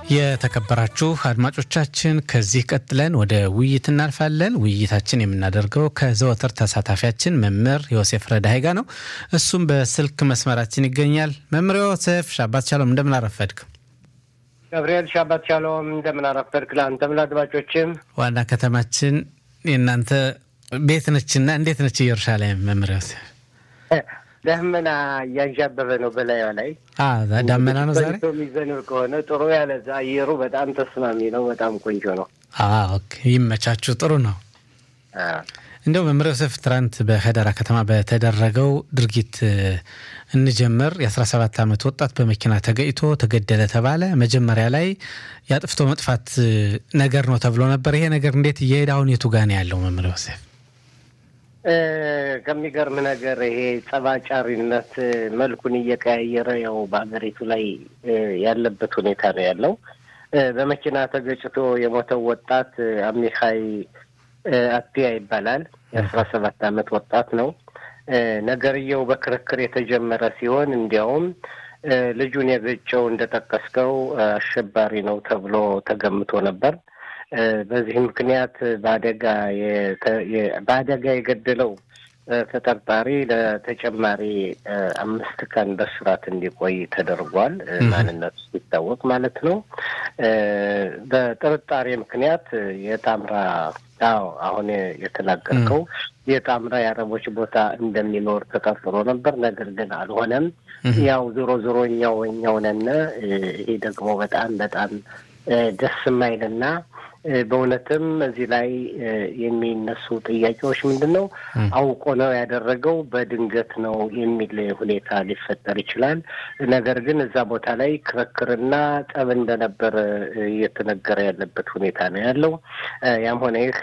የተከበራችሁ አድማጮቻችን ከዚህ ቀጥለን ወደ ውይይት እናልፋለን። ውይይታችን የምናደርገው ከዘወትር ተሳታፊያችን መምህር ዮሴፍ ረዳይ ጋር ነው። እሱም በስልክ መስመራችን ይገኛል። መምህር ዮሴፍ ሻባት ሻሎም፣ እንደምን አረፈድክ? ገብርኤል ሻባት ሻሎም፣ እንደምን አረፈድክ? ለአንተም ለአድማጮችም። ዋና ከተማችን የእናንተ ቤት ነችና እንዴት ነች ኢየሩሳሌም? መምህር ዮሴፍ ደመና እያንዣበበ ነው በላዩ ላይ ዳመና ነው ዛሬ የሚዘንብ ከሆነ ጥሩ ያለ አየሩ በጣም ተስማሚ ነው። በጣም ቆንጆ ነው። ይመቻችሁ። ጥሩ ነው። እንደው መምህር ዮሴፍ ትናንት በከደራ ከተማ በተደረገው ድርጊት እንጀምር። የ17 ዓመት ወጣት በመኪና ተገጭቶ ተገደለ ተባለ። መጀመሪያ ላይ የአጥፍቶ መጥፋት ነገር ነው ተብሎ ነበር። ይሄ ነገር እንዴት እየሄደ አሁን የቱ ጋ ነው ያለው መምህር ዮሴፍ? ከሚገርም ነገር ይሄ ጸባጫሪነት መልኩን እየቀያየረ ያው በሀገሪቱ ላይ ያለበት ሁኔታ ነው ያለው። በመኪና ተገጭቶ የሞተው ወጣት አሚካይ አትያ ይባላል። የአስራ ሰባት ዓመት ወጣት ነው። ነገርየው በክርክር የተጀመረ ሲሆን እንዲያውም ልጁን የገጨው እንደጠቀስከው አሸባሪ ነው ተብሎ ተገምቶ ነበር። በዚህ ምክንያት በአደጋ በአደጋ የገደለው ተጠርጣሪ ለተጨማሪ አምስት ቀን በስራት እንዲቆይ ተደርጓል። ማንነቱ ሲታወቅ ማለት ነው። በጥርጣሬ ምክንያት የጣምራ አዎ አሁን የተናገርከው የጣምራ የአረቦች ቦታ እንደሚኖር ተጠርጥሮ ነበር። ነገር ግን አልሆነም። ያው ዞሮ ዞሮ እኛው እኛው ነን። ይሄ ደግሞ በጣም በጣም ደስ የማይልና በእውነትም እዚህ ላይ የሚነሱ ጥያቄዎች ምንድን ነው? አውቆ ነው ያደረገው በድንገት ነው የሚል ሁኔታ ሊፈጠር ይችላል። ነገር ግን እዛ ቦታ ላይ ክርክርና ጠብ እንደነበር እየተነገረ ያለበት ሁኔታ ነው ያለው። ያም ሆነ ይህ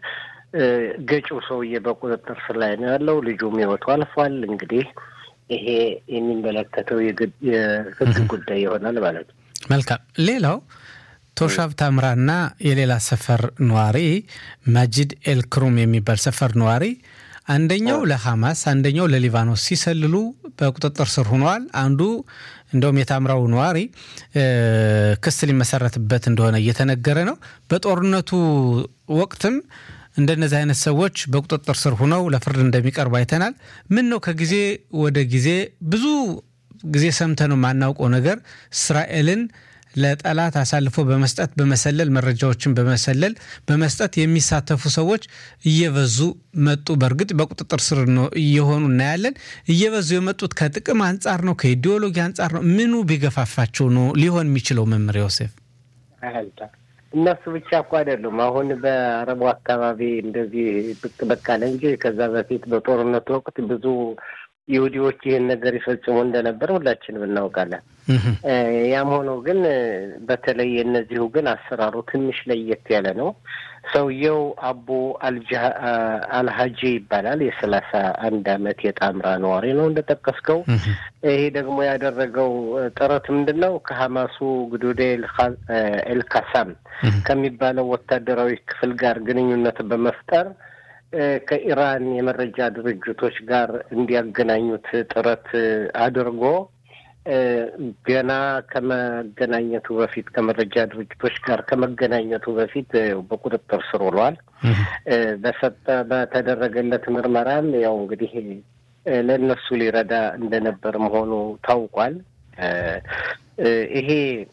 ገጪው ሰውዬ በቁጥጥር ስር ላይ ነው ያለው። ልጁም ሕይወቱ አልፏል። እንግዲህ ይሄ የሚመለከተው የሕግ ጉዳይ ይሆናል ማለት ነው። መልካም ሌላው ቶሻብ ታምራና የሌላ ሰፈር ነዋሪ ማጂድ ኤልክሩም የሚባል ሰፈር ነዋሪ አንደኛው ለሐማስ አንደኛው ለሊባኖስ ሲሰልሉ በቁጥጥር ስር ሆነዋል። አንዱ እንደውም የታምራው ነዋሪ ክስ ሊመሰረትበት እንደሆነ እየተነገረ ነው። በጦርነቱ ወቅትም እንደነዚህ አይነት ሰዎች በቁጥጥር ስር ሆነው ለፍርድ እንደሚቀርቡ አይተናል። ምን ነው ከጊዜ ወደ ጊዜ ብዙ ጊዜ ሰምተነው የማናውቀው ነገር እስራኤልን ለጠላት አሳልፎ በመስጠት በመሰለል መረጃዎችን በመሰለል በመስጠት የሚሳተፉ ሰዎች እየበዙ መጡ። በእርግጥ በቁጥጥር ስር ነው እየሆኑ እናያለን። እየበዙ የመጡት ከጥቅም አንጻር ነው፣ ከኢዲዮሎጂ አንጻር ነው። ምኑ ቢገፋፋቸው ነው ሊሆን የሚችለው? መምህር ዮሴፍ እነሱ ብቻ እኮ አይደሉም። አሁን በአረቡ አካባቢ እንደዚህ ብቅ በቃ እንጂ ከዛ በፊት በጦርነቱ ወቅት ብዙ ይሁዲዎች ይህን ነገር ይፈጽሙ እንደነበር ሁላችንም እናውቃለን። ያም ሆኖ ግን በተለይ የእነዚሁ ግን አሰራሩ ትንሽ ለየት ያለ ነው። ሰውየው አቡ አልሀጂ ይባላል። የሰላሳ አንድ አመት የጣምራ ነዋሪ ነው እንደጠቀስከው። ይሄ ደግሞ ያደረገው ጥረት ምንድን ነው? ከሀማሱ ግዱዴ ኤልካሳም ከሚባለው ወታደራዊ ክፍል ጋር ግንኙነት በመፍጠር ከኢራን የመረጃ ድርጅቶች ጋር እንዲያገናኙት ጥረት አድርጎ ገና ከመገናኘቱ በፊት ከመረጃ ድርጅቶች ጋር ከመገናኘቱ በፊት በቁጥጥር ስር ውሏል። በሰጠ በተደረገለት ምርመራም ያው እንግዲህ ለእነሱ ሊረዳ እንደነበር መሆኑ ታውቋል። ይሄ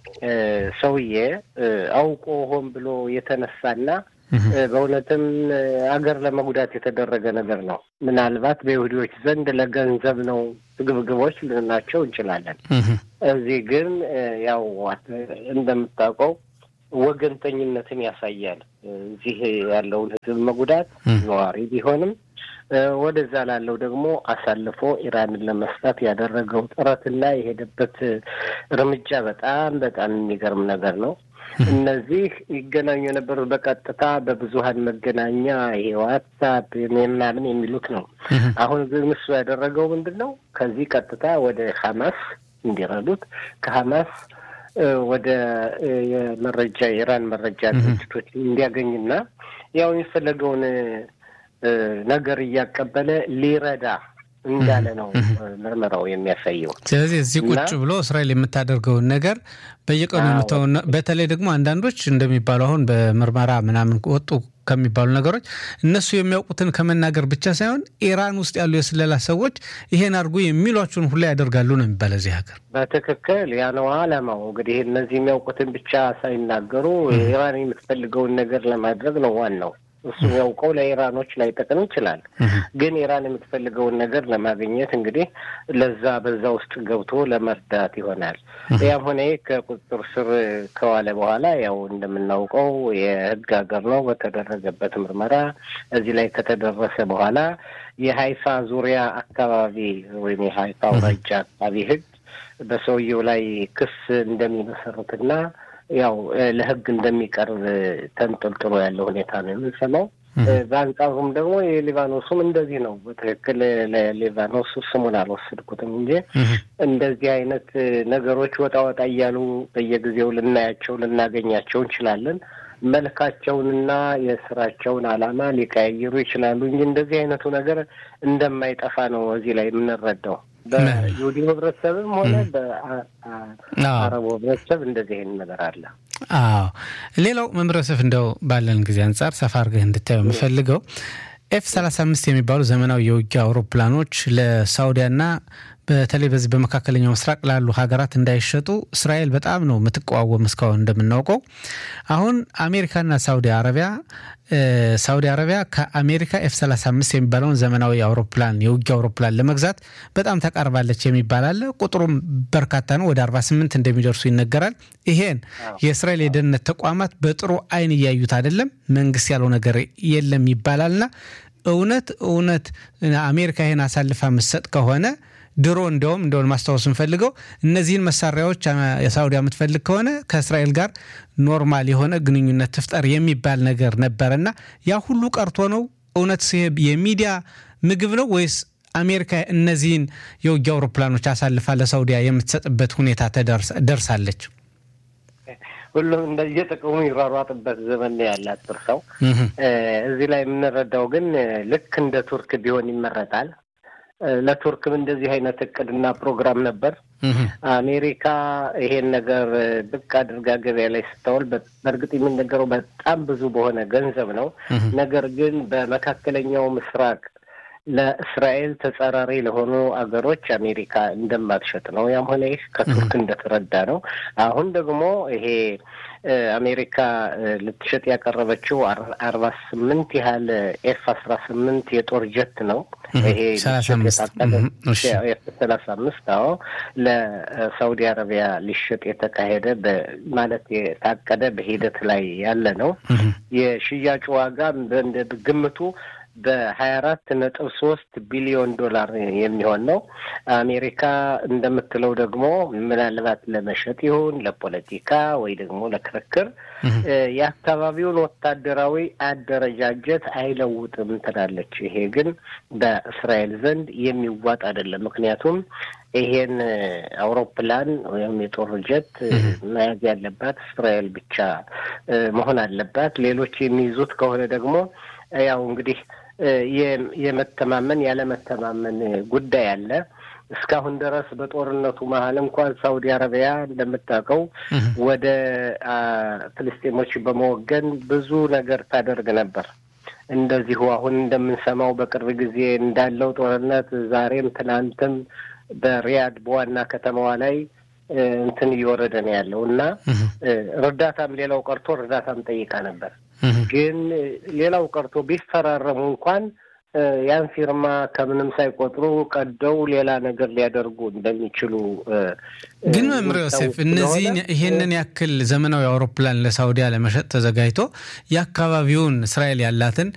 ሰውዬ አውቆ ሆን ብሎ የተነሳና በእውነትም አገር ለመጉዳት የተደረገ ነገር ነው። ምናልባት በይሁዲዎች ዘንድ ለገንዘብ ነው ግብግቦች ልናቸው እንችላለን። እዚህ ግን ያው እንደምታውቀው ወገንተኝነትን ያሳያል። እዚህ ያለውን ሕዝብ መጉዳት ነዋሪ ቢሆንም ወደዛ ላለው ደግሞ አሳልፎ ኢራንን ለመስጣት ያደረገው ጥረትና የሄደበት እርምጃ በጣም በጣም የሚገርም ነገር ነው። እነዚህ ይገናኙ የነበሩት በቀጥታ በብዙሀን መገናኛ ይሄ ዋትሳፕ ምናምን የሚሉት ነው። አሁን ግን እሱ ያደረገው ምንድን ነው? ከዚህ ቀጥታ ወደ ሀማስ እንዲረዱት ከሀማስ ወደ የመረጃ የኢራን መረጃ ድርጅቶች እንዲያገኝና ያው የሚፈለገውን ነገር እያቀበለ ሊረዳ እንዳለ ነው ምርመራው የሚያሳየው። ስለዚህ እዚህ ቁጭ ብሎ እስራኤል የምታደርገውን ነገር በየቀኑ የምተውን በተለይ ደግሞ አንዳንዶች እንደሚባሉ አሁን በምርመራ ምናምን ወጡ ከሚባሉ ነገሮች እነሱ የሚያውቁትን ከመናገር ብቻ ሳይሆን ኢራን ውስጥ ያሉ የስለላ ሰዎች ይሄን አድርጉ የሚሏቸውን ሁላ ያደርጋሉ ነው የሚባል እዚህ ሀገር። በትክክል ያ ነው አላማው። እንግዲህ እነዚህ የሚያውቁትን ብቻ ሳይናገሩ ኢራን የምትፈልገውን ነገር ለማድረግ ነው ዋናው። እሱ ያውቀው ለኢራኖች ላይጠቅም ይችላል። ግን ኢራን የምትፈልገውን ነገር ለማግኘት እንግዲህ ለዛ በዛ ውስጥ ገብቶ ለመርዳት ይሆናል። ያም ሆነ ከቁጥጥር ስር ከዋለ በኋላ ያው እንደምናውቀው የህግ ሀገር ነው። በተደረገበት ምርመራ እዚህ ላይ ከተደረሰ በኋላ የሀይፋ ዙሪያ አካባቢ ወይም የሀይፋ አውራጃ አካባቢ ህግ በሰውየው ላይ ክስ እንደሚመሰርትና ያው ለህግ እንደሚቀርብ ተንጠልጥሎ ያለ ሁኔታ ነው የምንሰማው። በአንጻሩም ደግሞ የሊባኖሱም እንደዚህ ነው። በትክክል ለሊባኖስ ስሙን አልወሰድኩትም እንጂ እንደዚህ አይነት ነገሮች ወጣ ወጣ እያሉ በየጊዜው ልናያቸው ልናገኛቸው እንችላለን። መልካቸውንና የስራቸውን ዓላማ ሊቀያየሩ ይችላሉ እንጂ እንደዚህ አይነቱ ነገር እንደማይጠፋ ነው እዚህ ላይ የምንረዳው። በይሁዲ ህብረተሰብም ሆነ በአረቡ ህብረተሰብ እንደዚህ አይነት ነገር አለ። አዎ ሌላው መምረሰፍ እንደው ባለን ጊዜ አንጻር ሰፋ አድርገህ እንድታየው የምፈልገው ኤፍ 35 የሚባሉ ዘመናዊ የውጊያ አውሮፕላኖች ለሳውዲያና በተለይ በዚህ በመካከለኛው ምስራቅ ላሉ ሀገራት እንዳይሸጡ እስራኤል በጣም ነው የምትቃወም። እስካሁን እንደምናውቀው አሁን አሜሪካና ሳውዲ አረቢያ ሳውዲ አረቢያ ከአሜሪካ ኤፍ 35 የሚባለውን ዘመናዊ አውሮፕላን የውጊያ አውሮፕላን ለመግዛት በጣም ተቃርባለች የሚባል አለ። ቁጥሩም በርካታ ነው፣ ወደ 48 እንደሚደርሱ ይነገራል። ይሄን የእስራኤል የደህንነት ተቋማት በጥሩ አይን እያዩት አይደለም። መንግስት ያለው ነገር የለም ይባላልና እውነት እውነት አሜሪካ ይሄን አሳልፋ የምትሰጥ ከሆነ ድሮ እንዲያውም እንደሆን ማስታወስ እንፈልገው እነዚህን መሳሪያዎች የሳውዲ የምትፈልግ ከሆነ ከእስራኤል ጋር ኖርማል የሆነ ግንኙነት ትፍጠር የሚባል ነገር ነበረና ያ ሁሉ ቀርቶ ነው። እውነት የሚዲያ ምግብ ነው ወይስ አሜሪካ እነዚህን የውጊያ አውሮፕላኖች አሳልፋ ለሳውዲያ የምትሰጥበት ሁኔታ ደርሳለች? ሁሉም እንደየጥቅሙ ይሯሯጥበት ዘመን ያላት ጥርሰው እዚህ ላይ የምንረዳው ግን ልክ እንደ ቱርክ ቢሆን ይመረጣል። ለቱርክም እንደዚህ አይነት እቅድና ፕሮግራም ነበር። አሜሪካ ይሄን ነገር ብቅ አድርጋ ገበያ ላይ ስታውል በእርግጥ የሚነገረው በጣም ብዙ በሆነ ገንዘብ ነው። ነገር ግን በመካከለኛው ምስራቅ ለእስራኤል ተጻራሪ ለሆኑ አገሮች አሜሪካ እንደማትሸጥ ነው። ያም ሆነ ይህ ከቱርክ እንደተረዳ ነው። አሁን ደግሞ ይሄ አሜሪካ ልትሸጥ ያቀረበችው አርባ ስምንት ያህል ኤፍ አስራ ስምንት የጦር ጀት ነው። ይሄ ኤፍ ሰላሳ አምስት አዎ ለሳውዲ አረቢያ ሊሸጥ የተካሄደ ማለት የታቀደ በሂደት ላይ ያለ ነው። የሽያጩ ዋጋ ግምቱ በሀያ አራት ነጥብ ሶስት ቢሊዮን ዶላር የሚሆን ነው። አሜሪካ እንደምትለው ደግሞ ምናልባት ለመሸጥ ይሁን ለፖለቲካ ወይ ደግሞ ለክርክር የአካባቢውን ወታደራዊ አደረጃጀት አይለውጥም ትላለች። ይሄ ግን በእስራኤል ዘንድ የሚዋጥ አይደለም። ምክንያቱም ይሄን አውሮፕላን ወይም የጦር ጀት መያዝ ያለባት እስራኤል ብቻ መሆን አለባት። ሌሎች የሚይዙት ከሆነ ደግሞ ያው እንግዲህ የመተማመን ያለመተማመን ጉዳይ አለ። እስካሁን ድረስ በጦርነቱ መሀል እንኳን ሳውዲ አረቢያ እንደምታውቀው ወደ ፍልስጤሞች በመወገን ብዙ ነገር ታደርግ ነበር። እንደዚሁ አሁን እንደምንሰማው በቅርብ ጊዜ እንዳለው ጦርነት ዛሬም ትናንትም በሪያድ በዋና ከተማዋ ላይ እንትን እየወረደ ነው ያለው እና እርዳታም ሌላው ቀርቶ እርዳታም ጠይቃ ነበር። ግን ሌላው ቀርቶ ቢፈራረሙ እንኳን ያን ፊርማ ከምንም ሳይቆጥሩ ቀደው ሌላ ነገር ሊያደርጉ እንደሚችሉ ግን መምር ዮሴፍ እነዚህን ይሄንን ያክል ዘመናዊ አውሮፕላን ለሳውዲያ ለመሸጥ ተዘጋጅቶ የአካባቢውን እስራኤል ያላትን